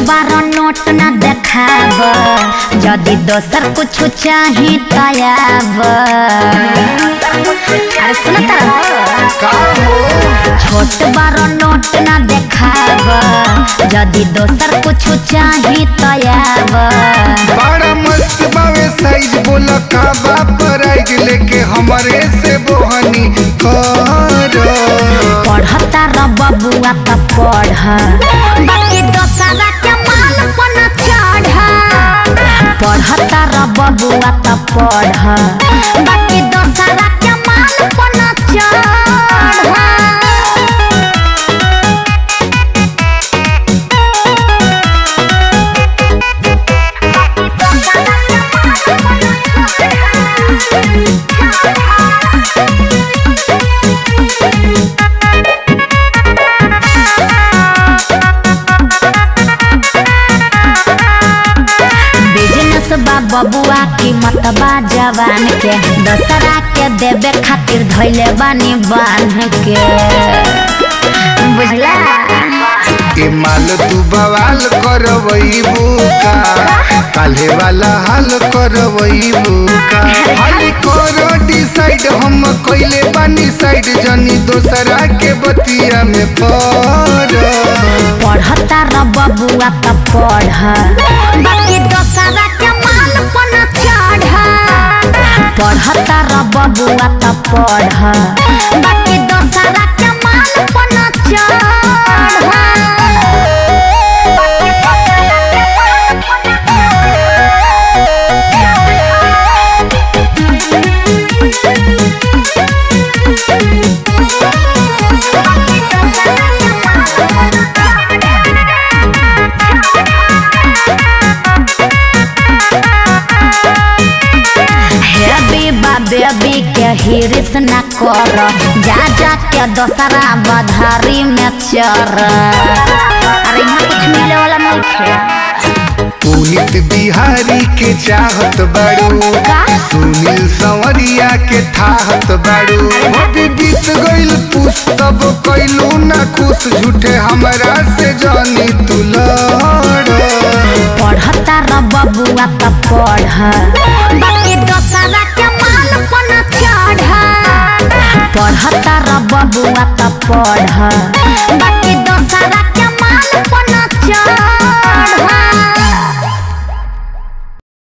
बार note न देखाब यदि दोसर कुछ चाही तयाब अरे सुन का हो छोट बार नोट न देखाब यदि दोसर कुछ चाही तयाब बड़ा मस्त बावे साइज बोल का बा प्राइज लेके हमरे से बोहनी कर पढ़ता र बबुआ त पढ़ बाकी दोसरा के माल पन चढ़ पढ़ता र बबुआ त पढ़ बाकी दोसरा के माल पन चढ़ बिजनेस बा बबुआ कीमत बा जवान के दसरा के देवे खातिर धैले बानी बांध के बुझला ए माल तू बवाल करवई बुका काल्हे वाला हाल करवई बुका हाली करो डिसाइड हम कइले बानी साइड जनी दोसरा के बतिया में पड़ पढ़ता र बबुआ त पढ़ बाकी दोसरा के माल पन चढ़ पढ़ता र बबुआ त पढ़ बाकी दोसरा के माल पन हेबी बा बेबी के हिरिस न कर जा जा के दोसरा बधारी में चर अरे यहाँ कुछ मिले वाला नहीं थे पुनित बिहारी के चाहत बाड़ू का? सुनील संवरिया के थाहत बाड़ू अभी बीत गइल पुस्तब कैलू ना खुश झूठे हमरा से जानी तू लड़ पढ़ता र बबुआ त पढ़ बाकी दोसरा के माल पन चढ़ पढ़ता र बबुआ त पढ़ बाकी दोसरा